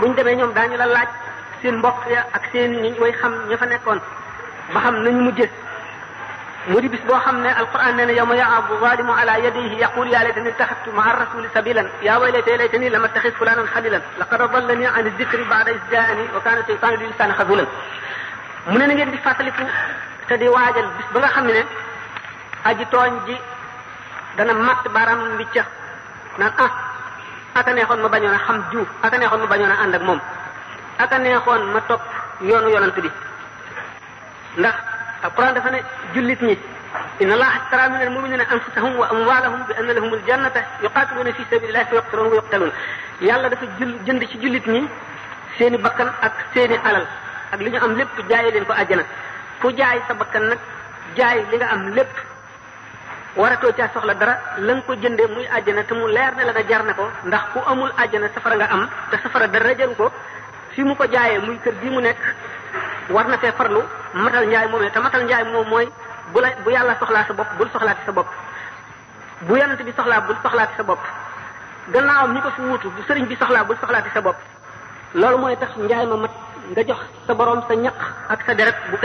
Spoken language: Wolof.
buñ demee ñoom daañu la laaj seen mbokk ya ak seen ñi way xam ña fa nekkoon ba xam nañu mujjë mu di bis boo xam ne alquran nee na yawma ya'abu zalimu ala yadayhi yaqul ya laytani ittaxadtu maa rasuli sabilan ya waylatay laytani lam attaxid fulanan xalilan laqad adallani an dicri ba'da is jaani wa kana shaytanu lil insani xazulan mu ne na ngeen di fàttaliku te di waajal bis ba nga xam ne aji tooñ ji dana matt baaraam bi ca naan ah aka neexoon ma bañoon a xam jiw aka neexoon ma bañoon a ànd ak moom aka neexoon ma topp yoonu yonant bi ndax alquran dafa ne jullit ñi inna allaha ashtara min almuminina anfusahum wa amwalahum bi anna lahum aljannata yuqatiluna fi sabilillahi fa yuqtaluna wa yuqtalun yàlla dafa jul jënd ci jullit ñi seeni bakkan ak seeni alal ak li ñu am lépp jaay leen ko àjjana ku jaay sa bakkan nag jaay li nga am lépp waratoo caa soxla dara la nga ko jëndee muy àjjana te mu leer ne la nga jar na ko ndax ku amul àjjana safara nga am te safara dara jaru ko fi mu ko jaayee muy kër gi mu nekk war na fee farlu matal njaay moomee te matal njaay moom mooy bu la bu yàlla soxlaa sa bopp bul soxlaati sa bopp bu yonent bi soxlaa bul soxlaati sa bopp gannaawam ñi ko fi wuutu bu sëriñ bi soxlaa bul soxlaati sa bopp loolu mooy tax njaay ma mat nga jox sa borom sa ñaq ak sa deret bu